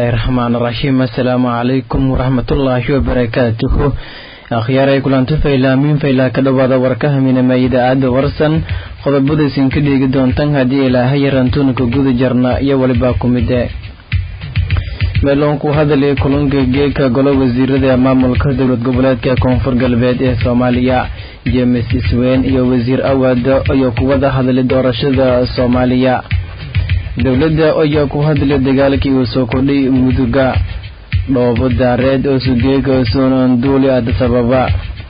raxmaan raxiim assalaamu calaykum waraxmatullaahi wabarakaatuhu akhyaaray kulanti faylaamiin faylaa ka dhowaada warkahaminama idaacadda warsan qodobadaysin ka dheegi doontan haddii ilaahay yarantuunka guda jarna iyo walibaa ku mide meeloonku hadalay kulanka geeka golo wasiirada maamulka dowlad goboleedka koonfur galbeed ee soomaaliya james isweyn iyo wasiir awaado ayaa kuwada hadlay doorashada soomaaliya dowladda ayaa ku hadlay dagaalkii uu soo kordhay muduga dhoobo daareed oo sugeega soonanduuli adisababa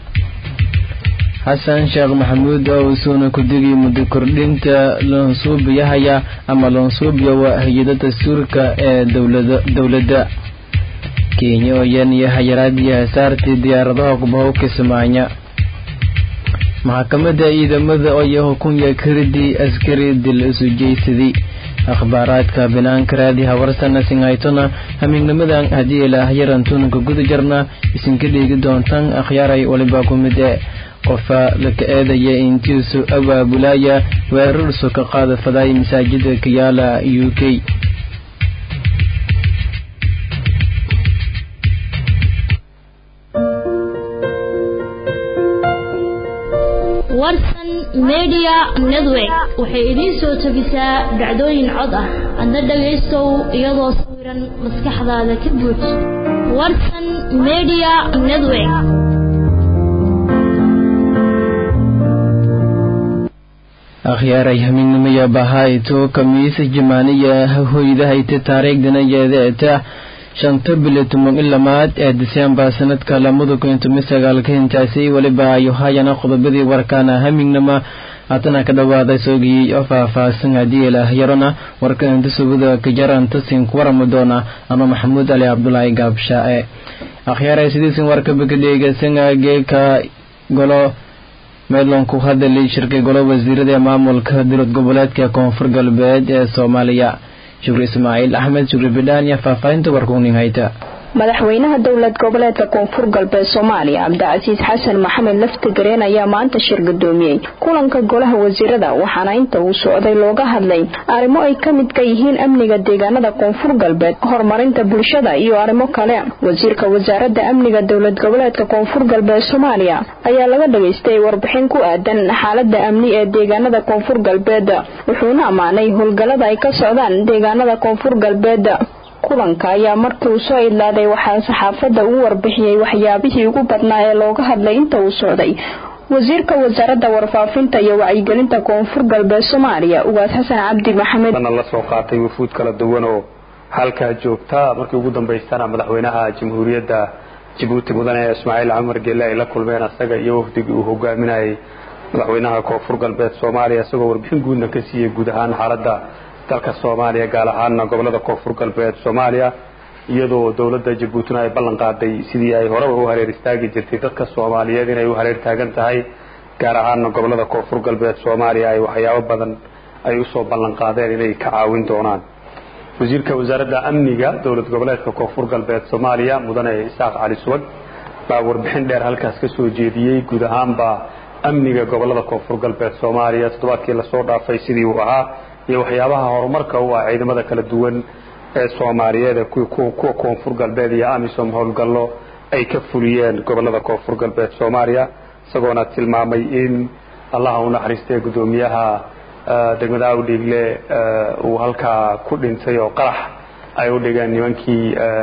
xasan sheekh maxamuud oo usuuna ku digay muddo kordhinta loonsuubiyahaya ama loonsuubiya waa hay-ada dastuurka ee dowladda kenya oo yan iyo hayaraadii hasaartii diyaaradaha kubahow kismaanya maxkamadda ciidamada ayaa hukunya karidii askari dil isu jeysaday akhbaaraadka banaanka raadi hawarsana singhaytona hamiignimadan haddii ilaah yarantuunka guda jarna isinka dheegi doontaan akhyaaray waliba ku mid e qofa laka eedaya intiisu abaabulaya weerarsu ka qaada fadaay masaajida kayaala u k warsan media network waxay idiin soo tabisaa dhacdooyin cod ah adna dhagaystow iyadoo sawiran maskaxdaada ka buuj warsan media network akhyaaray hamiignimaya bahayto kamiisa jamaaniya hoydahayta taariikhdana yeedeeta shanta bili toban i lamaad ee disembar sanadka lamada kun toban sagaalka hintaasi weliba ayu hayana qodobadii warkaana hamignama haatana ka dhawaaday soogiyey oo faahfaahsan haddii ilaah yarona warkainta subada kajaranta sinku warami doona ama maxamuud ali cabdulaahi gaabshaae akhyaaray sidiisin warkaba ka dheegaysana geeka golo meedlanku hadalay shirkay golo wasiirada ee maamulka dowlad goboleedka koonfur galbeed ee soomaaliya shukri ismaaciil axmed shukri bidhaan iyo faahfaahinta warkuunin hayta madaxweynaha dowlad goboleedka koonfur galbeed soomaaliya cabdicasiis xasan maxamed laftigareen ayaa maanta shir gudoomiyey kulanka golaha wasiirada waxaana inta uu socday looga hadlay arrimo ay ka midka yihiin amniga deegaanada koonfur galbeed horumarinta bulshada iyo arrimo kale wasiirka wasaaradda amniga dowlad goboleedka koonfur galbeed soomaaliya ayaa laga dhageystay warbixin ku aadan xaalada amni ee deegaanada koonfur galbeed wuxuuna ammaanay howlgallada ay ka socdaan deegaanada koonfur galbeed kulanka ayaa markii uu soo idlaaday waxaa saxaafadda uu warbixiyey waxyaabihii ugu badnaa ee looga hadlay inta uu socday wasiirka wasaaradda warfaafinta iyo wacyigelinta koonfur galbeed soomaaliya ugaas xasan cabdi maxamed la soo qaatay wufuud kala duwan oo halkaa joogta markii ugu dambaystana madaxweynaha jamhuuriyadda jabuuti mudane ismaaciil camar geelle ay la kulmeen asaga iyo wafdigii uu hogaaminayay madaxweynaha koonfur galbeed soomaaliya isagoo warbixin guudna ka siiyey guud ahaan xaaladda dalka soomaaliya gaar ahaana gobolada koonfur galbeed soomaaliya iyadoo dowladda jabuutina ay ballan qaaday sidii ay horeba u hareer istaagi jirtay dadka soomaaliyeed inay u hareer taagan tahay gaar ahaana gobolada koonfur galbeed soomaaliya ay waxyaabo badan ay usoo ballan qaadeen inay ka caawin doonaan wasiirka wasaaradda amniga dowlad goboleedka koonfur galbeed soomaaliya mudane isaaq cali subag baa warbixin dheer halkaas ka soo jeediyey guud ahaanba amniga gobolada koonfur galbeed soomaaliya toddobaadkii lasoo dhaafay sidii uu ahaa iyo waxyaabaha horumarka u ah ciidamada kala duwan ee soomaaliyeed kuwa koonfur galbeed iyo amisom howlgallo ay ka fuliyeen gobolada koonfur galbeed soomaaliya isagoona tilmaamay in allaha u naxariistay guddoomiyaha degmada awdhiigle uu halkaa ku dhintay oo qarax ay u dhigeen nimankii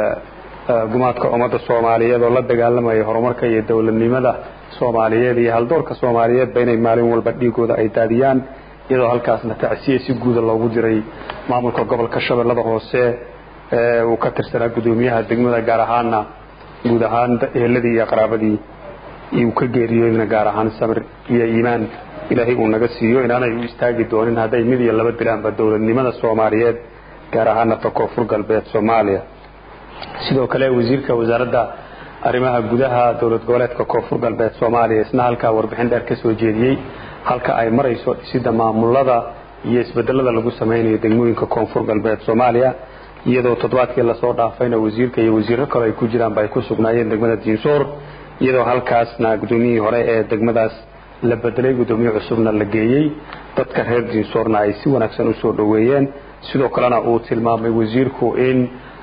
gumaadka ummadda soomaaliyeed oo la dagaalamayay horumarka iyo dowladnimada soomaaliyeed iyo haldoorka soomaaliyeedba inay maalin walba dhiigooda ay daadiyaan iyadoo halkaasna tacsiye si guuda loogu diray maamulka gobolka shabeellada hoose ee uu ka tirsanaa guddoomiyaha degmada gaar ahaana guud ahaan eheladii iyo qaraabadii uu ka geeriyoodna gaar ahaan samir iyo iimaan ilaahay uu naga siiyo inaanay u istaagi doonin hadday mid iyo laba dilaanba dowladnimada soomaaliyeed gaar ahaana ta koonfur galbeed soomaaliya sidoo kale wasiirka wasaaradda arrimaha gudaha dowlad goboleedka koonfur galbeed soomaaliya isna halkaa warbixin dheer ka soo jeediyey halka ay marayso dhisidda maamulada iyo isbedelada lagu samaynayo degmooyinka koonfur galbeed soomaaliya iyadoo toddobaadkii lasoo dhaafayna wasiirka iyo wasiiro kale ay ku jiraanba ay ku sugnaayeen degmada diinsoor iyadoo halkaasna guddoomiyihii hore ee degmadaas la bedelay guddoomiye cusubna la geeyey dadka reer diinsoorna ay si wanaagsan usoo dhoweeyeen sidoo kalena uu tilmaamay wasiirku in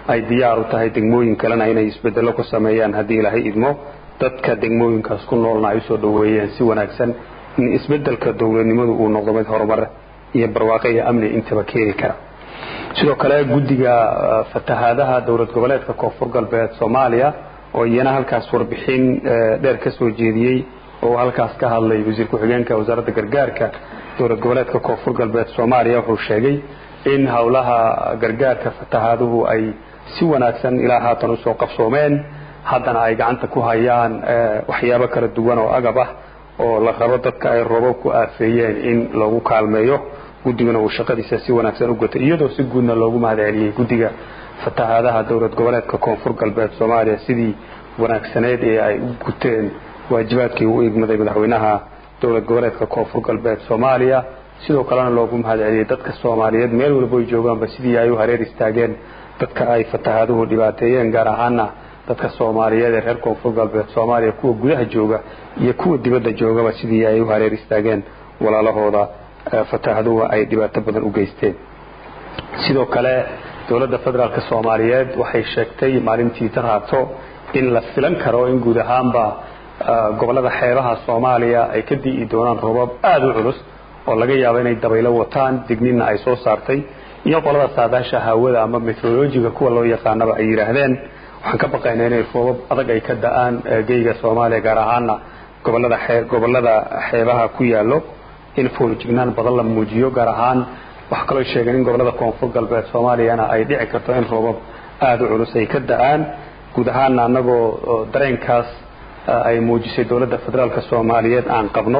ay diyaar u tahay degmooyin kalena inay isbedello ku sameeyaan haddii ilaahay idmo dadka degmooyinkaas ku noolna ay usoo dhoweeyeen si wanaagsan in isbedelka dowladnimadu uu noqdo mid horumar iyo barwaaqo iyo amni intaba keeni kara sidoo kale guddiga fatahaadaha dowlad goboleedka koonfur galbeed soomaaliya oo iyana halkaas warbixin dheer ka soo jeediyey oo halkaas ka hadlay wasiir ku-xigeenka wasaaradda gargaarka dowlad goboleedka koonfur galbeed soomaaliya wuxuu sheegay in howlaha gargaarka fatahaaduhu ay si wanaagsan ilaa haatan usoo qabsoomeen haddana ay gacanta ku hayaan waxyaabo kala duwan oo agab ah oo la rabo dadka ay roobab ku aafeeyeen in lagu kaalmeeyo guddiguna uu shaqadiisa si wanaagsan u gatay iyadoo si guudna loogu mahad celiyey guddiga fatahaadaha dowlad goboleedka koonfur galbeed soomaaliya sidii wanaagsaneyd ee ay u guteen waajibaadkii u igmaday madaxweynaha dowlad goboleedka koonfur galbeed soomaaliya sidoo kalena loogu mahad celiyey dadka soomaaliyeed meel walba ay joogaanba sidii ay u hareer istaageen dadka ay fatahaaduhu dhibaateeyeen gaar ahaana dadka soomaaliyeed ee reer koonfur galbeed soomaaliya kuwa gudaha jooga iyo kuwa dibadda joogaba sidii ay u hareer istaageen walaalahooda fatahaaduhu ay dhibaato badan u geysteen sidoo kale dowladda federaalk soomaaliyeed waxay sheegtay maalintii daraato in la filan karo in guud ahaanba gobollada xeebaha soomaaliya ay ka di'i doonaan roobab aada u culus oo laga yaabo inay dabaylo wataan digninna ay soo saartay iyo qolada saadaasha hawada ama meteorolojiga kuwa loo yaqaanaba ay yidhaahdeen waxaan ka baqaynaa inay roobab adag ay ka da-aan geyga soomaaliya gaar ahaana gobolada gobollada xeebaha ku yaallo in foolijignaan badan la muujiyo gaar ahaan waxaa kaloo sheegeen in gobollada koonfur galbeed soomaaliyana ay dhici karto in roobab aada u culus ay ka da-aan guud ahaana annagoo dareenkaas ay muujisay dowladda federaalk soomaaliyeed aan qabno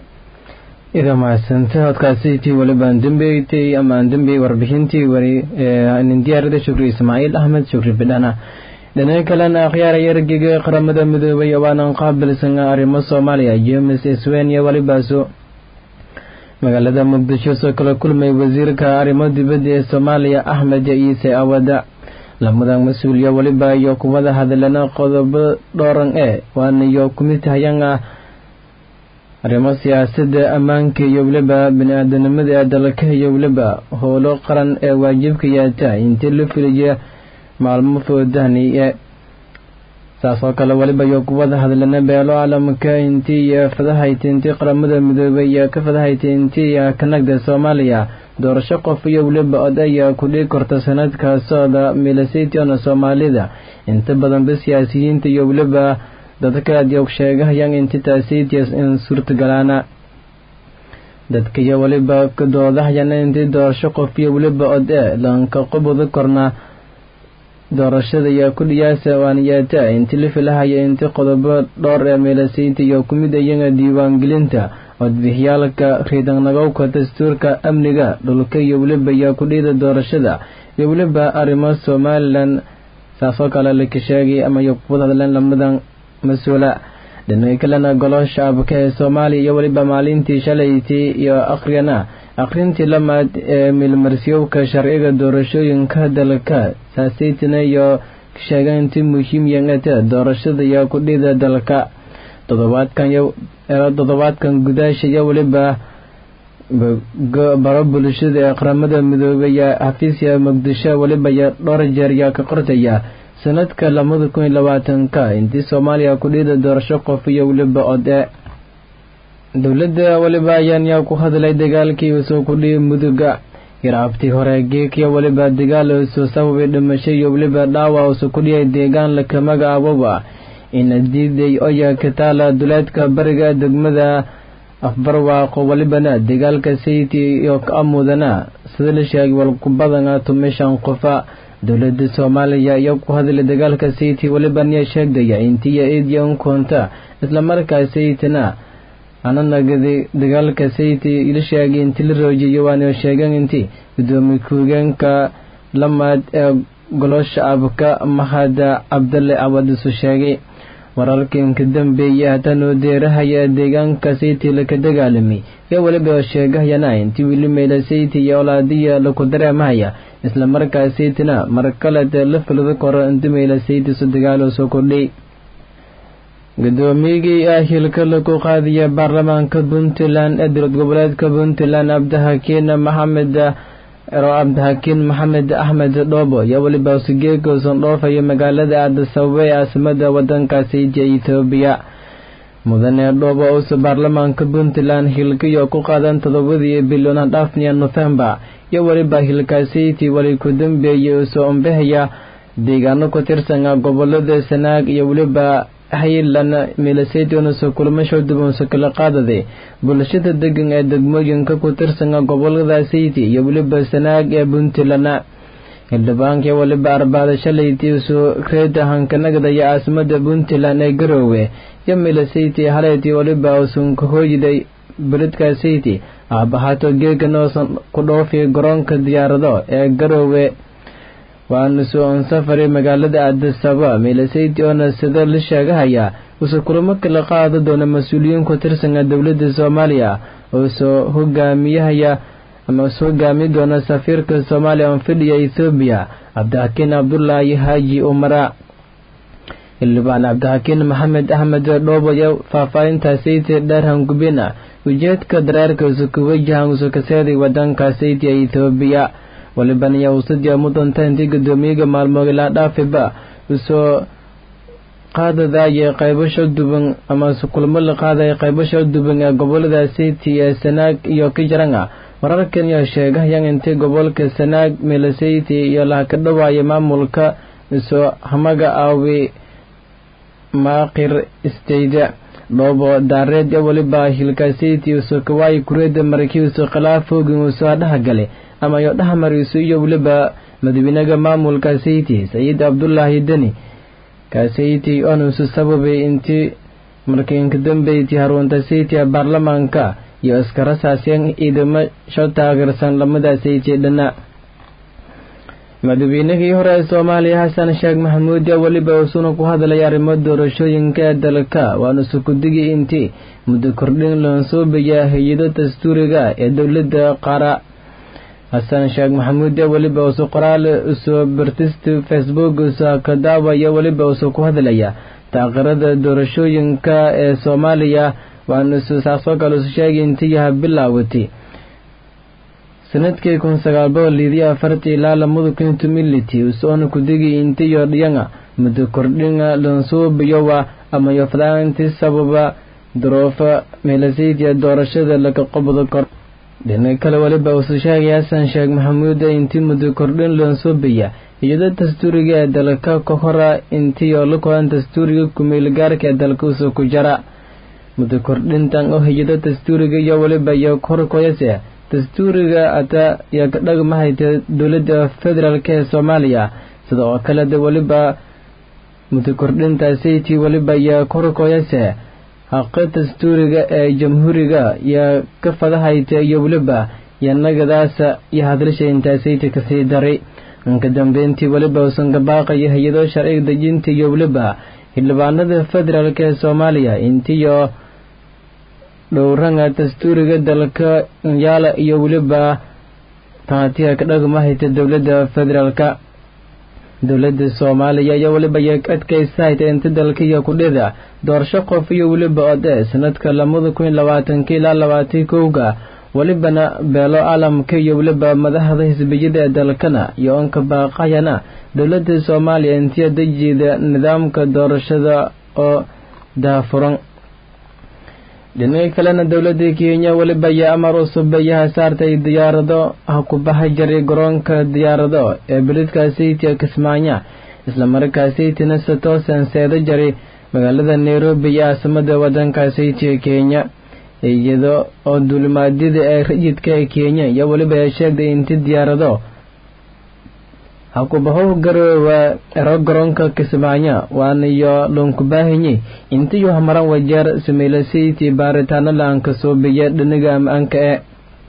ida mahadsanta hodkaasitii walibaan dambeeytay ama aan dambeeyey warbixintii wari nin diyaarada shukri ismaaciil axmed shukri bidhana dhinaca kalena akhyaaraya ergeyga qaramada midoobay waanan qaabilsan arrimo soomaaliya james swen iyo walibaaso magaalada muqdisho soo kala kulmay wasiirka arrimo dibadda ee soomaaliya axmed ciise awada lamadan mas-uuliya waliba iyo kuwada hadalana qodobo dhooran ee waana iyo kumid hayan ah arrimo siyaasadda ammaanka iyo weliba bini-aadanimada ee dalka iyo weliba howlo qaran ee waajibka yaata intii la filaya maalmo foodahniye saas oo kale waliba iyo kuwada hadlana beelo caalamka intii iyo fadahayta intii qaramada midoobay iyo ka fadahayta intii kanagda soomaaliya doorasho qof iyo weliba od ayaa kudhii korta sanadkaasooda milasaytiona soomaalida inta badanba siyaasiyiinta iyo weliba dadka adyog sheegahayaan inti taasitias in suurtagalaana dadka iyo weliba doodahayana intii doorasho qof iyo weliba od e lanka qoboda korna doorashada iyo kudhiyaasa waaniyaata inti la filahaya inti qodobo dhowr ee meelasaynta iyo kumid ayaga diiwaangelinta codbixyaalka riidanagowka dastuurka amniga dhulka iyo weliba iyo kudhiyada doorashada iyo weliba arrimo somalilan saasoo kale laka sheegay ama iyo kuwada hadleen lamadan mas-uula dhinaca kalena golo shacabka ee soomaaliya iyo weliba maalintii shalaytii iyo akhriyana akhrintii lamaad ee milmarsiyowka sharciga doorashooyinka dalka saasaytina iyo sheegeen inti muhiim yangata doorashada iyo kudhida dalka todobaadkan gudaasha iyo weliba baro bulshada ee qaramada midoobay xafiisya muqdisho weliba iyo dhowr jeer yaa ka qortaya sanadka labada kun iyo labaatanka intii soomaaliya kudhida doorasho qof iyo weliba ode dowladda weliba ayaan yaa ku hadlay dagaalkii usoo kudhiyi muduga yaraabtii hore geekiyo weliba dagaal usoo sababay dhimasho iyo weliba dhaawac usoo kudhiyay deegaan laka magacaaboba ina diiday oya kataala duleedka bariga degmada afbarwaaqo welibana dagaalka sayti iyo ka amudana sida la sheegay walkubadana tumishan qofa dowladda soomaaliya iyo ku hadlay dagaalka sayti weliba niya sheegdaya intiya idiya unkoonta islamarkaa saytina ananagadi dagaalka sayti ila sheegay inti la roojiyo waana sheegeen inti gudoomiye ku-higeenka lamaad ee golo shacabka mahada cabdalle cabadisu sheegay wararkiinka dambeeyay hatanoo deerahaya deegaanka sayti laka dagaalamay iyo weliba sheegahayana intii wili meyla sayti iyo olaadiya laku dareemahaya islamarkaa saytina mar kalete la filada koro inti meyla sayti su dagaalo soo kordhay gudoomiyigii ah hilka lagu qaadiya baarlamaanka puntland ee dowlad goboleedka puntland abdahakiin maxamed ero cabdixakiin maxamed axmed dhoobo iyo weliba usigeegoosan dhoofayo magaalada aadisababa ee caasimada wadankaasi iyo etoobiya mudane dhoobo uusa baarlamaanka puntland hilkiyo ku qaadan todobadii bilyan dhaafniya nofembar iyo weliba hilkaasiyti weli ku dambeeyay usoo ombahaya deegaano ku tirsana gobolada sanaag iyo weliba haylan milaseydonusa kulmasho dubansa kala qaadaday bulshada degan ee degmooyinka ku tirsana gobolada sayti iyo weliba sanaag ee puntland xildhibaanka weliba arbaada shalayti usoo reeda hankanagda iyo caasimada puntland ee garoowe iyo milaseyti haleyti weliba usan ka hooyiday beledka sayti aabahaato geegan oosan ku dhoofi garoonka diyaarado ee garoowe waana soo on safari magaalada aadisaba milaseyti oona sida la sheegahaya uuse kulamo kala qaada doona mas-uuliyiin ku tirsana dowladda soomaaliya oo soo hogaamiyahaya ama usu hogaami doona safiirka soomaaliya oo fidhiya ethoobiya cabdixakiin cabdulaahi haaji umara xildhibaan cabdixakiin maxamed axmed dhoobo iyo faahfaahinta sayti dheer hangubina ujeedka dareerka usu ku wajahan usu kaseeday wadanka sayti ee ethoobiya waliban iyo usadii mudanta intii guddoomiyaga maalmood ilaa dhaafiba usoo qaadadaya qaybasho duban ama kulmo la qaadaya qaybasho duban ee gobolada sayti ee sanaag iyo kijiranga wararkan iyo sheegahayan intii gobolka sanaag milaseyti iyo laha ka dhawaaya maamulka isoo hamaga aawi maaqir istayda dhoobo daareed iyo weliba hilkaseyti usoo kawaayi kureeda markii usoo khilaafoogi usoo dhahagale ama yo dhahmariisu iyo weliba madaxweynaha maamulka sayti sayid cabdulaahi deni kasayti onusu sababay intii markii inka dambeyti harunta sayti ee baarlamaanka iyo iskarasaasyan ciidamo sho taageersan lamada sayti dhana madaxweynihii hore ee soomaaliya xasan sheekh maxamuud yaa weliba usuna ku hadlay arrimo doorashooyinka ee dalka waana sukudigii intii muddo kordhin loonsuubaya hay-ado dastuuriga ee dowladda qaara xasan sheekh maxamuud yaa weliba usu qoraal usoo bartista facebook usa ka daawaya weliba usu ku hadlaya taaqirada doorashooyinka ee soomaaliya waana isu saasoo kale usu sheegay intii yaha bilaawati sanadkii kun sagaal boqol lidiyo afartii ilaa lamada kun tumility usoona kudigi intiyo dhiyanga muddo kordhinga lansuubiyowa ama yofdaanti sababa duruufa meelasaydiya doorashada laga qobdo kor dhinaca kale weliba usu sheegay xasan sheekh maxamuud intii muddo kordhin lansuubiya iyadoo dastuuriga ee dalka ka hora intiyo la koran dastuuriga kumeelgaarka ee dalka usu ku jara muddo kordhintan oo hiyado dastuuriga iyo weliba iyo korkoyase dastuuriga ata iyo ka dhagmahayta dowladda federaalk ee soomaaliya sida oo kaleda weliba muddo kordhinta sayti weliba iyo korkoyase haqa dastuuriga ee jamhuuriga iyo ka fadahayta iyo weliba iyo nagadaasa iyo hadlasha intaa sayti kasii daray inka dambeyntii weliba usan gabaaqayo hay-ado sharciga dejinta iyo weliba xildhibaanada federaalk ee soomaaliya intiyo dhowranga dastuuriga dalka yaala iyo weliba taatiya ka dhagmahayta dowladda federaalka dowladda soomaaliya iyo weliba iyo adkaysahayta inta dalka iyo kudhida doorasho qof iyo weliba ode sanadka lamada kun labaatanka ilaa labaatan kowga welibana beelo caalamka iyo weliba madaxda xisbiyada ee dalkana iyo onka baaqayana dowladda soomaaliya intiya dejida nidaamka doorashada oo daafuran dhinaca kalena dowladda kenya weliba ayaa amar cusub ayaha saartay diyaarado ha ku baxa jiray garoonka diyaarado ee beledka saytia kismaayo islamarkaa saytina satoosan seeda jaray magaalada nairobi iyo caasimada wadanka saytia kenya iyada oo duulimaadyada ee rayidka ee kenya iyo weliba ay sheegday inti diyaarado hakubahow garoowa ero garoonka kismaayo waanayo lonkubaahinye intiyu hamaran wajeer sameylasaytii baaritaano la-aanka soobiya dhiniga am-aanka e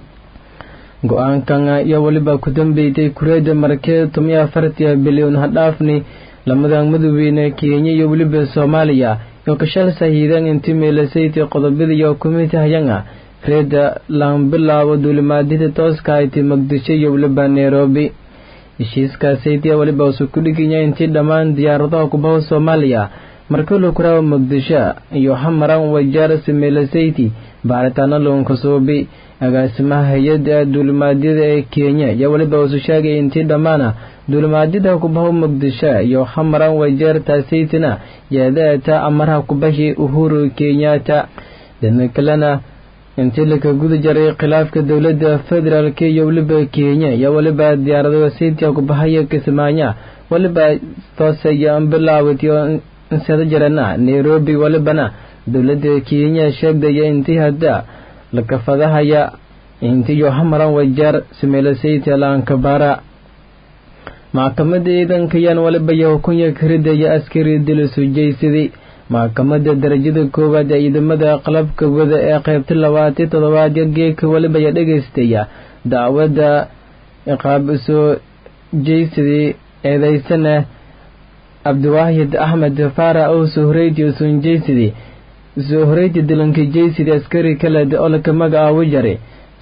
go-aankan iyo weliba ku dambeysay kureeda markee tomiyo afartiya bilyan hadhaafni lamadan madoweyne kenya iyo weliba soomaaliya iyo kashal sahiidan inti meelasaytii qodobadiiyo kumitahayanga reeda laan bilaabo duulimaadyada tooska ayti muqdisho iyo weliba nairobi heshiiskaasaytiya weliba usu ku dhigaya intii dhammaan diyaaradaha kubaha soomaaliya markulu kuraawa muqdisho iyo hamaran wajaar similasayti baaritaano loonka suubi agaasimaha hay-adda duulimaadyada ee kenya iyo weliba usu sheegay intii dhammaana duulimaadyada kubaho muqdisho iyo hamaran wajeer taasaytina yeedaata amaraha kubahi uhuru kenyatta dana kalena intii laka guda jaray khilaafka dowladda federaalk iyo weliba kenya iyo weliba diyaarado saytia kubahaya kismaanya weliba toosaya bilaawatiyo insada jarana nairobi welibana dowladda kenya sheegdaya intii hadda lakafadahaya intiyo hamaran wajaar simeelasaytia laankabara maxkamadda ciidankayaan waliba iyo hukunya karidaya askari dilisu jaysadii maxkamadda darajada koowaad ee ciidamada qalabka wada ee qaybta labaati toddobaad geeka weliba ayaa dhegaystaya dacwadda iqaab soo jaysadii eedaysana cabdiwaahid axmed faara oo soo horeyti usun jaysadii soo horeyti dilanka jaysadii askari kale oo laka magacaabo jaray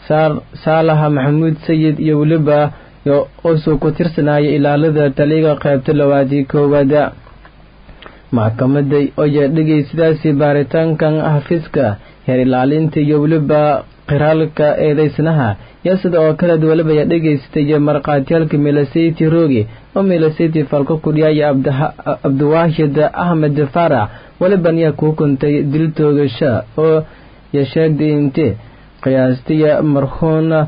saalaha maxamuud sayid iyo weliba usuu ku tirsanaya ilaalada taliga qaybta labaadii koowaada maxkamadda oya dhegeysidaasi baaritaankan xafiiska heer ilaalinta iyo weliba qiraalka eedeysnaha iyo sida oo kaleed weliba ayaa dhegeystaya markhaatiyaalka milasayti roogi oo milasayti falko kudhiyaya cabdiwaahid axmed faarax weliban yaa kuu kuntay dil toogasha oo ya sheegday inte qiyaastiya marhuuna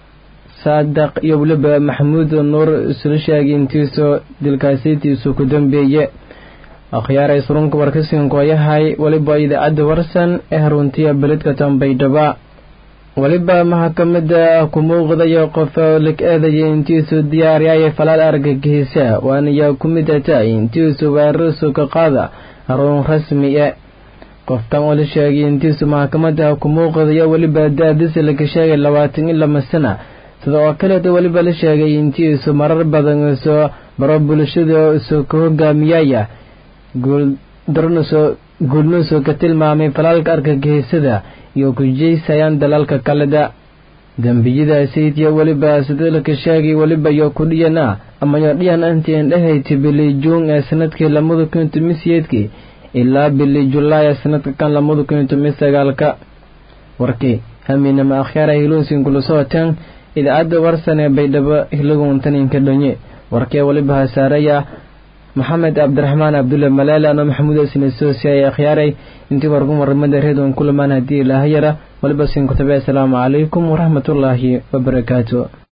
saadaq iyo weliba maxamuud nuur isla sheegay intiisoo dilkaasitiisu ku dambeeye akhyaaray surunka warkasinka yahay weliba idaacadda warsan ee haruntiya beledka tambaydhaba weliba maxkamada ku muuqdaya qof lag eedaya intiisu diyaariyaya falaal argagixisa waanayaa ku mid ata intiisu weerarsu ka qaada haruun rasmi e qofkan oo la sheegay intiisu maxkamada ku muuqdaya weliba daadisa laga sheegay labaatan iyo lama sana sida oo kaleeta weliba la sheegay intiisu marar badan soo baro bulshada soo ka hogaamiyaya guulnuusoo ka tilmaamay falaalka argagixisada iyo ku jeysayaan dalalka kaleda dembiyada saytiya weliba sida laka sheegay weliba iyo kudhiyana amayo dhiyan antiin dhahayti bili juun ee sanadkii lamada kun tomi siyeedkii ilaa bili julaay ee sanadka kan lamada kun tomi sagaalka warkii hamiinama akhyaara hiluunsin kula socoteen idaacadda warsan ee baydhabo hilaguntaninka dhonye warkee weliba hasaaraya maxamed cabdiraxmaan cabdulle malaale ano maxamuud asine soosiyaye akhyaaray intii wargun warramada reedon kulamaan haddii ilaahayara waliba sin kutabe asalaamu calaykum waraxmatullaahi wabarakaatu